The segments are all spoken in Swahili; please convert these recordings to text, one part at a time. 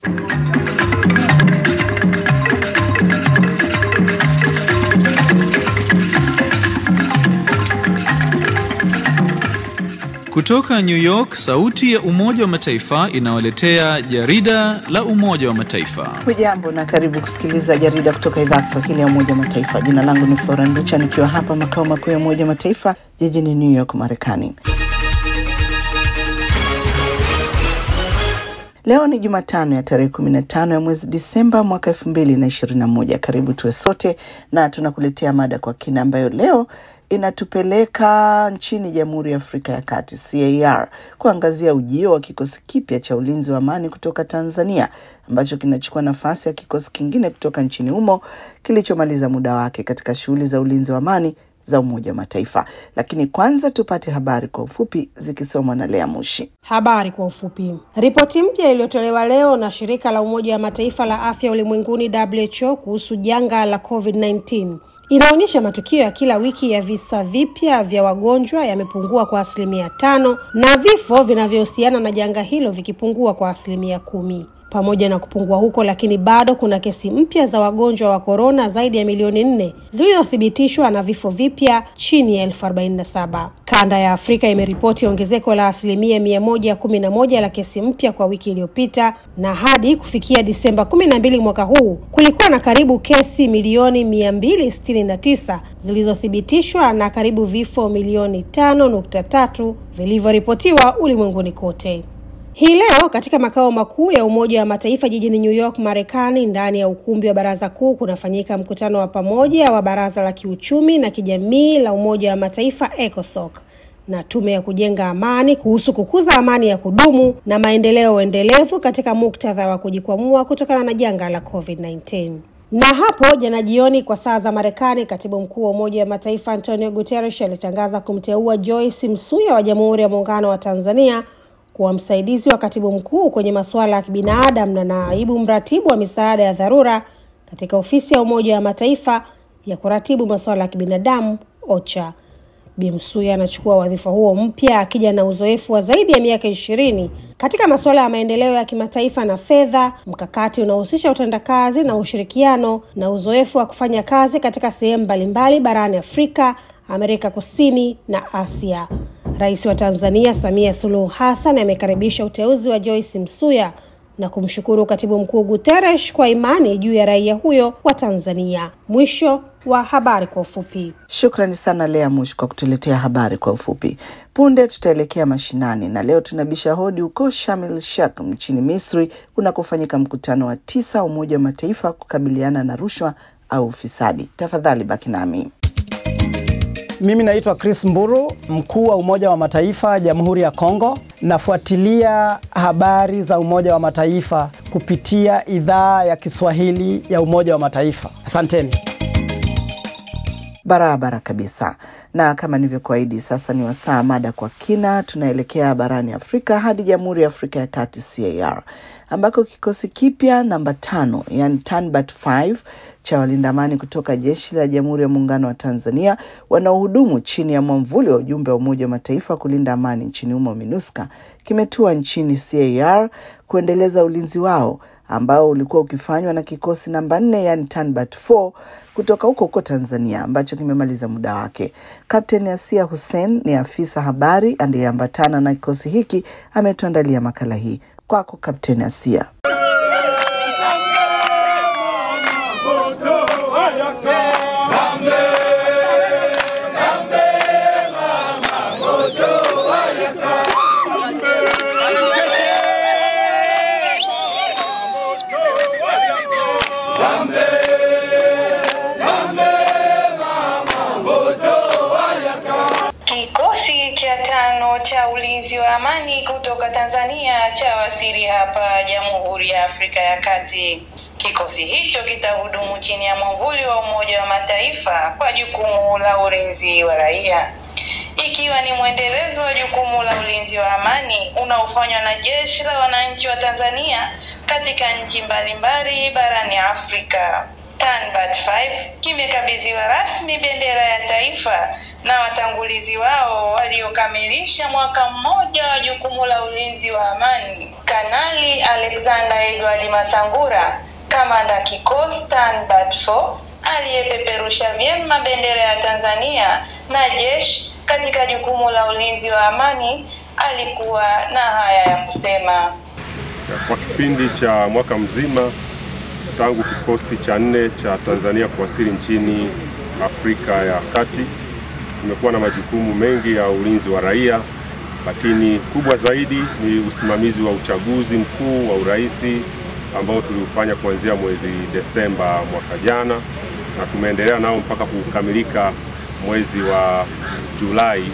Kutoka New York, sauti ya Umoja wa Mataifa inawaletea jarida la Umoja wa Mataifa. Hujambo na karibu kusikiliza jarida kutoka idhaa ya Kiswahili ya Umoja wa Mataifa. Jina langu ni Flora Nducha nikiwa hapa makao makuu ya Umoja wa Mataifa jijini New York, Marekani. Leo ni Jumatano ya tarehe kumi na tano ya mwezi Disemba mwaka elfu mbili na ishirini na moja. Karibu tuwe sote na tunakuletea mada kwa kina ambayo leo inatupeleka nchini Jamhuri ya Afrika ya Kati CAR kuangazia ujio wa kikosi kipya cha ulinzi wa amani kutoka Tanzania ambacho kinachukua nafasi ya kikosi kingine kutoka nchini humo kilichomaliza muda wake katika shughuli za ulinzi wa amani za Umoja wa Mataifa. Lakini kwanza tupate habari kwa ufupi zikisomwa na Lea Mushi. Habari kwa ufupi. Ripoti mpya iliyotolewa leo na shirika la Umoja wa Mataifa la afya ulimwenguni WHO kuhusu janga la COVID-19 inaonyesha matukio ya kila wiki ya visa vipya vya wagonjwa yamepungua kwa asilimia tano na vifo vinavyohusiana na janga hilo vikipungua kwa asilimia kumi. Pamoja na kupungua huko, lakini bado kuna kesi mpya za wagonjwa wa korona zaidi ya milioni nne zilizothibitishwa na vifo vipya chini ya elfu arobaini na saba. Kanda ya Afrika imeripoti ongezeko la asilimia mia moja kumi na moja la kesi mpya kwa wiki iliyopita, na hadi kufikia Disemba kumi na mbili mwaka huu kulikuwa na karibu kesi milioni mia mbili sitini na tisa zilizothibitishwa na karibu vifo milioni tano nukta tatu vilivyoripotiwa ulimwenguni kote. Hii leo katika makao makuu ya Umoja wa Mataifa jijini New York, Marekani, ndani ya ukumbi wa Baraza Kuu kunafanyika mkutano wa pamoja wa Baraza la Kiuchumi na Kijamii la Umoja wa Mataifa ECOSOC na Tume ya Kujenga Amani kuhusu kukuza amani ya kudumu na maendeleo endelevu katika muktadha wa kujikwamua kutokana na janga la COVID-19. Na hapo jana jioni kwa saa za Marekani, katibu mkuu wa Umoja wa Mataifa Antonio Guterres alitangaza kumteua Joyce Msuya wa Jamhuri ya Muungano wa Tanzania kuwa msaidizi wa katibu mkuu kwenye masuala ya kibinadamu na naibu mratibu wa misaada ya dharura katika ofisi ya Umoja wa Mataifa ya kuratibu masuala ya kibinadamu OCHA. Bi Msuya anachukua wadhifa huo mpya akija na uzoefu wa zaidi ya miaka ishirini katika masuala ya maendeleo ya kimataifa na fedha, mkakati unaohusisha utendakazi na ushirikiano, na uzoefu wa kufanya kazi katika sehemu mbalimbali barani Afrika, Amerika Kusini na Asia. Rais wa Tanzania Samia Suluhu Hassan amekaribisha uteuzi wa Joyce Msuya na kumshukuru katibu mkuu Guterres kwa imani juu ya raia huyo wa Tanzania. Mwisho wa habari kwa ufupi. Shukrani sana Lea Mush kwa kutuletea habari kwa ufupi. Punde tutaelekea mashinani, na leo tunabisha hodi huko Sharm el Sheikh nchini Misri kunakofanyika mkutano wa tisa wa Umoja wa Mataifa kukabiliana na rushwa au ufisadi. Tafadhali baki nami. Mimi naitwa Chris Mburu, mkuu wa Umoja wa Mataifa Jamhuri ya Kongo. Nafuatilia habari za Umoja wa Mataifa kupitia idhaa ya Kiswahili ya Umoja wa Mataifa. Asanteni. Barabara kabisa. Na kama nilivyokuahidi, sasa ni wasaa mada kwa kina. Tunaelekea barani Afrika hadi Jamhuri ya Afrika ya Kati CAR, ambako kikosi kipya namba tano, yani TANBAT 5 cha walinda amani kutoka jeshi la Jamhuri ya Muungano wa Tanzania wanaohudumu chini ya mwamvuli wa ujumbe wa Umoja wa Mataifa kulinda amani nchini humo MINUSCA kimetua nchini CAR kuendeleza ulinzi wao ambao ulikuwa ukifanywa na kikosi namba nne yani TANBAT 4 kutoka huko huko Tanzania ambacho kimemaliza muda wake. Kapteni Asia Hussein ni afisa habari aliyeambatana na kikosi hiki, ametuandalia makala hii. Kwako Kapteni Asia. Kikosi cha tano cha ulinzi wa amani kutoka Tanzania cha wasili hapa Jamhuri ya Afrika ya Kati. Kikosi hicho kitahudumu chini ya mwavuli wa Umoja wa Mataifa kwa jukumu la ulinzi wa raia, ikiwa ni mwendelezo wa jukumu la ulinzi wa amani unaofanywa na Jeshi la Wananchi wa Tanzania katika nchi mbalimbali barani Afrika. Tanbat 5 kimekabidhiwa rasmi bendera ya taifa na watangulizi wao waliokamilisha mwaka mmoja wa jukumu la ulinzi wa amani, Kanali Alexander Edward Masangura, kamanda kikosi Tanbat 4 aliyepeperusha vyema bendera ya Tanzania na jeshi katika jukumu la ulinzi wa amani, alikuwa na haya ya kusema. Kwa kipindi cha mwaka mzima tangu kikosi cha nne cha Tanzania kuwasili nchini Afrika ya Kati, tumekuwa na majukumu mengi ya ulinzi wa raia, lakini kubwa zaidi ni usimamizi wa uchaguzi mkuu wa urais ambao tuliufanya kuanzia mwezi Desemba mwaka jana na tumeendelea nao mpaka kukamilika mwezi wa Julai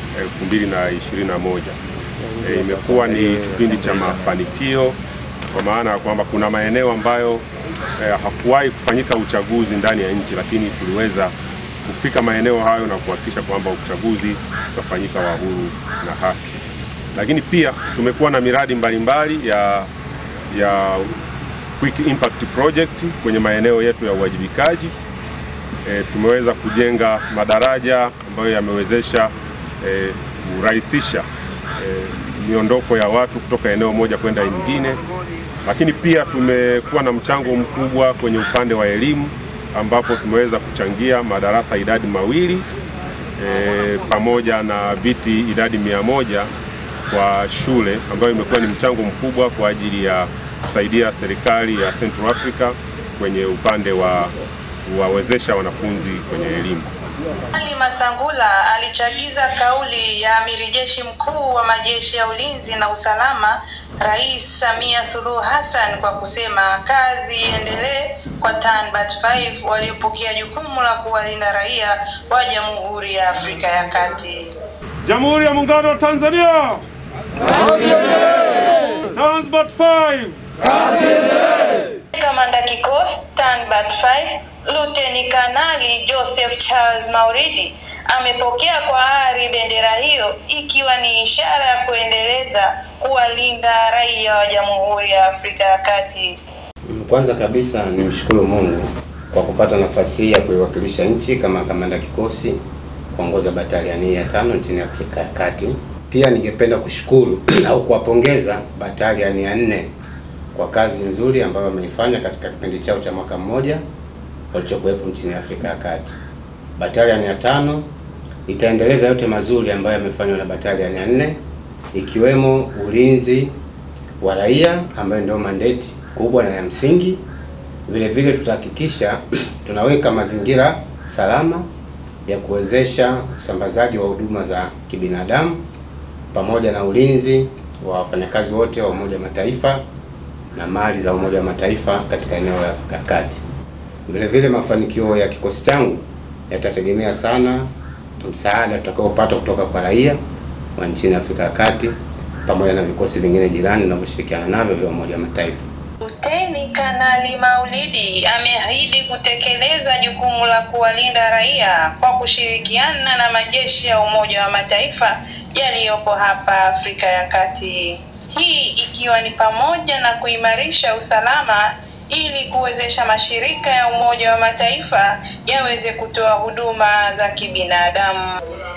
2021. E, imekuwa ni kipindi cha mafanikio kwa maana ya kwamba kuna maeneo ambayo e, hakuwahi kufanyika uchaguzi ndani ya nchi, lakini tuliweza kufika maeneo hayo na kuhakikisha kwamba uchaguzi utafanyika wa huru na haki. Lakini pia tumekuwa na miradi mbalimbali mbali ya, ya quick impact project kwenye maeneo yetu ya uwajibikaji. E, tumeweza kujenga madaraja ambayo yamewezesha e, kurahisisha e, miondoko ya watu kutoka eneo moja kwenda lingine, lakini pia tumekuwa na mchango mkubwa kwenye upande wa elimu ambapo tumeweza kuchangia madarasa idadi mawili e, pamoja na viti idadi mia moja kwa shule ambayo imekuwa ni mchango mkubwa kwa ajili ya kusaidia serikali ya Central Africa kwenye upande wa kuwawezesha wanafunzi kwenye elimu. Ali Masangula alichagiza kauli ya amiri jeshi mkuu wa majeshi ya ulinzi na usalama Rais Samia Suluhu Hassan kwa kusema kazi iendelee kwa Tanbat 5 waliopokea jukumu la kuwalinda raia wa Jamhuri ya Afrika ya Kati. Jamhuri ya Muungano wa Tanzania. Tanbat 5. Kamanda kikosi Tanbat 5 Luteni Kanali Joseph Charles Mauridi amepokea kwa ari bendera hiyo ikiwa ni ishara ya kuendeleza kuwalinda raia wa Jamhuri ya Afrika ya Kati. Kwanza kabisa nimshukuru Mungu kwa kupata nafasi hii ya kuiwakilisha nchi kama kamanda kikosi kuongoza bataliani ya tano nchini Afrika ya Kati. Pia ningependa kushukuru au kuwapongeza bataliani ya nne kwa kazi nzuri ambayo wameifanya katika kipindi chao cha mwaka mmoja walichokuwepo nchini Afrika ya Kati. Bataliani ya tano itaendeleza yote mazuri ambayo yamefanywa na bataliani ya nne ikiwemo ulinzi wa raia ambayo ndio mandate kubwa na ya msingi. Vile vile tutahakikisha tunaweka mazingira salama ya kuwezesha usambazaji wa huduma za kibinadamu pamoja na ulinzi wa wafanyakazi wote wa Umoja wa Mataifa na mali za Umoja wa Mataifa katika eneo la Afrika ya Kati. Vile vile mafanikio ya kikosi changu yatategemea sana msaada tutakaopata kutoka kwa raia wa nchini Afrika ya Kati pamoja na vikosi vingine jirani vinavyoshirikiana navyo vya Umoja wa Mataifa. Luteni Kanali Maulidi ameahidi kutekeleza jukumu la kuwalinda raia kwa kushirikiana na majeshi ya Umoja wa Mataifa yaliyopo hapa Afrika ya Kati. Hii ikiwa ni pamoja na kuimarisha usalama ili kuwezesha mashirika ya Umoja wa Mataifa yaweze kutoa huduma za kibinadamu.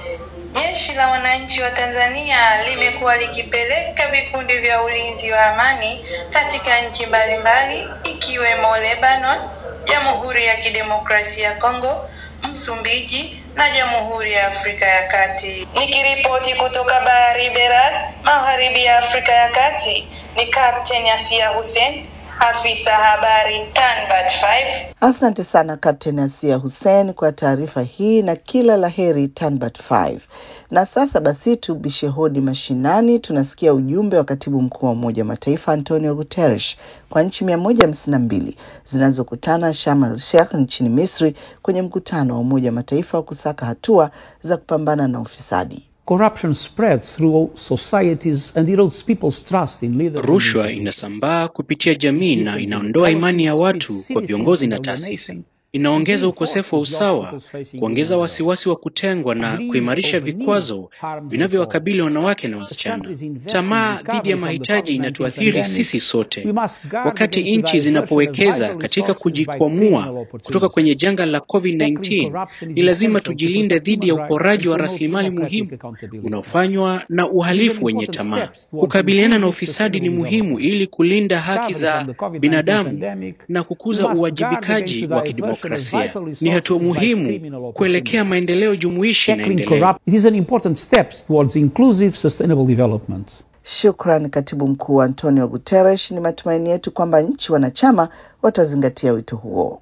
Jeshi la Wananchi wa Tanzania limekuwa likipeleka vikundi vya ulinzi wa amani katika nchi mbalimbali ikiwemo Lebanon, Jamhuri ya Kidemokrasia ya Kongo, Msumbiji na Jamhuri ya Afrika ya Kati. Nikiripoti kutoka Bahari Berat, Magharibi ya Afrika ya Kati, ni Captain Asia Hussein, afisa habari Tanbat 5. Asante sana Kapteni Asia Hussein kwa taarifa hii na kila la heri Tanbat 5. Na sasa basi tubishe hodi mashinani. Tunasikia ujumbe wa katibu mkuu wa Umoja wa Mataifa Antonio Guterres kwa nchi mia moja hamsini na mbili zinazokutana Sharm el Sheikh nchini Misri kwenye mkutano wa Umoja wa Mataifa wa kusaka hatua za kupambana na ufisadi. Corruption spreads through societies and erodes people's trust in leaders. and Rushwa institutions. inasambaa kupitia jamii na inaondoa imani ya watu kwa viongozi na taasisi. inaongeza ukosefu wa usawa, kuongeza wasiwasi wa kutengwa na kuimarisha vikwazo vinavyowakabili wanawake na wasichana. Tamaa dhidi ya mahitaji inatuathiri sisi sote. Wakati nchi zinapowekeza katika kujikwamua kutoka kwenye janga la COVID-19, ni lazima tujilinde dhidi ya uporaji wa rasilimali muhimu unaofanywa na uhalifu wenye tamaa. Kukabiliana na ufisadi ni muhimu ili kulinda haki za binadamu na kukuza uwajibikaji wa kidemokrasia. Ni hatua muhimu kuelekea maendeleo jumuishi na endelevu. It is an important step towards inclusive sustainable development. Shukran katibu mkuu Antonio Guterres. Ni matumaini yetu kwamba nchi wanachama watazingatia wito huo.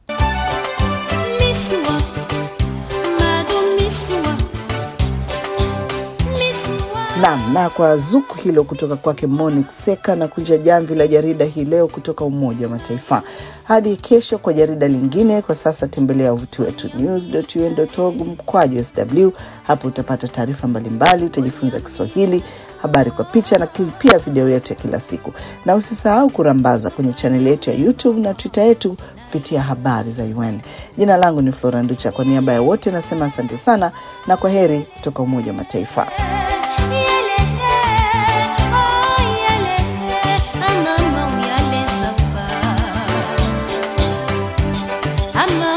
Naam, na kwa zuku hilo kutoka kwake Monique Seka na kunja jamvi la jarida hii leo kutoka Umoja wa Mataifa. Hadi kesho kwa jarida lingine. Kwa sasa tembelea wavuti wetu news.un.org mkwaju sw. Hapo utapata taarifa mbalimbali, utajifunza Kiswahili, habari kwa picha na pia video yetu ya kila siku, na usisahau kurambaza kwenye chaneli yetu ya YouTube na Twitter yetu kupitia habari za UN. Jina langu ni Flora Nducha, kwa niaba ya wote nasema asante sana na kwa heri kutoka Umoja wa Mataifa. I'm